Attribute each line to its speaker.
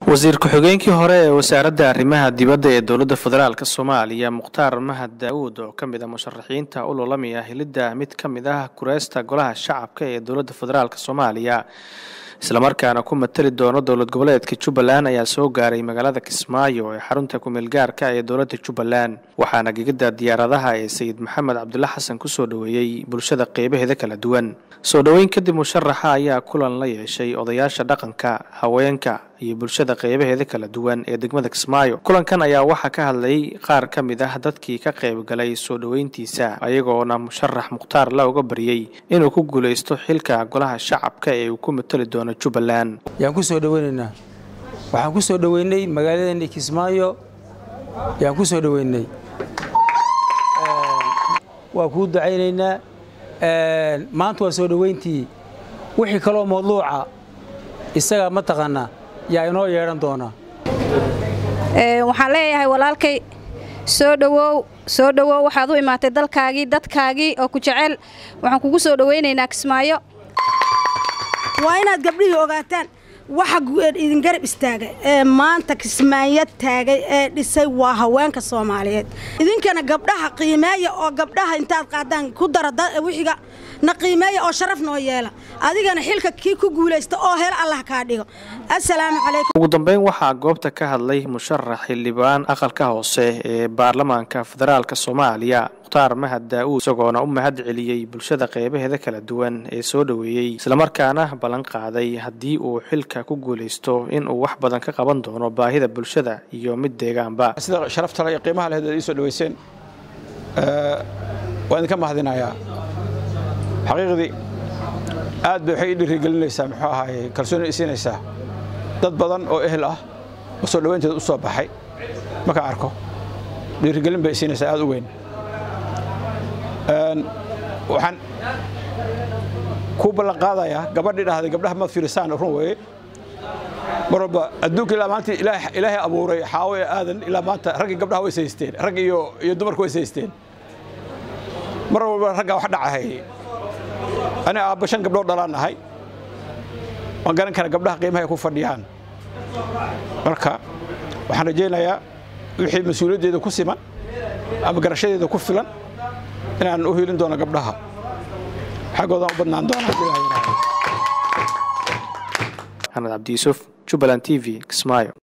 Speaker 1: wasiir ku-xigeenkii hore ee wasaaradda arrimaha dibadda ee dowladda federaalk soomaaliya mukhtaar mahad daawuud oo ka mid a musharaxiinta u loolamaya helidda mid ka mid ah kureysta golaha shacabka ee dowladda federaalk soomaaliya islamarkaana ku matali doono dowlad goboleedka jubbaland ayaa soo gaaray magaalada kismaayo ee xarunta kumeel gaarka ee dowladda jubbaland waxaana gegada diyaaradaha ee sayid maxamed cabdulla xasan kusoo dhoweeyey bulshada qeybaheeda kala duwan soo dhoweyn kadib musharaxa ayaa kulan la yeeshay odayaasha dhaqanka haweenka iyo bulshada qeybaheeda kala duwan ee degmada kismaayo kulankan ayaa waxaa ka hadlay qaar ka mid ah dadkii ka qayb galay soo dhoweyntiisa ayagoona musharax mukhtaar la uga baryey inuu ku guulaysto xilka golaha shacabka ee uu ku matali doono jubbaland
Speaker 2: yaan ku soo dhoweynaynaa waxaan ku soo dhoweynay magaaladeennii kismaayo yaan ku soo dhoweynay waa kuu ducaynaynaa maanta waa soo dhoweyntii wixii kaloo mawduuca isagaa mataqaanaa yaa inoo yeedhan doonaa
Speaker 3: waxaan leeyahay walaalkay soo dhowow soo dhowow waxaad u imaatay dalkaagii dadkaagii oo ku jecel waxaan kugu soo dhowaynaynaa kismaayo
Speaker 4: waa inaad gabdhihii ogaataan waxa idin garab istaagay ee maanta kismaayo taagay ee dhisay waa haweenka soomaaliyeed idinkana gabdhaha qiimeeya oo gabdhaha intaad qaadaan ku dara wixiga na qiimeeya oo sharaf noo yeela adigana xilka kii ku guulaysta oo hel allah kaa dhigo assalaamu calaykum
Speaker 1: ugu dambeyn waxaa goobta ka hadlay musharax xildhibaan aqalka hoose ee baarlamaanka federaalk soomaaliya mukhtaar mahad daa'uud isagoona u mahad celiyey bulshada qeybaheeda kala duwan ee soo dhoweeyey islamarkaana ballan qaaday haddii uu xilka ku guulaysto inuu wax badan ka qaban doono baahida bulshada iyo mid deegaanba
Speaker 5: sida sharaftale iyo qiimaha lehed ii soo dhoweyseen waan idinka mahadinayaa xaqiiqdii aad bay waxay ii dhiirigelinaysaa muxuu ahaaye kalsooni isiinaysaa dad badan oo ehel ah oo soo dhoweynteeda u soo baxay markaan arko dhiirigelin bay isiinaysaa aad u weyn waxaan kuu ballan qaadayaa gabadhii dhahday gabdhaha maad fiirisaan run weeye mar walba adduunka ilaa maanta ilaahay abuuray xaawo ee aadan ilaa maanta raggii gabdhaha way saysteen rag iyo iyo dumarku way saysteen mar walba raggaa wax dhacahay aniga aabba shan gabdhood dhalaan nahay waan garan kara gabdhaha qiimaha ay ku fadhiyaan marka waxaan rajaynayaa wixii mas-uuliyaddeeda ku siman ama garashadeeda ku filan inaan u hiilin doono gabdhaha xaggoodan u badnaan doonaa
Speaker 1: axmed cabdi yuusuf jubbaland t v kismaayo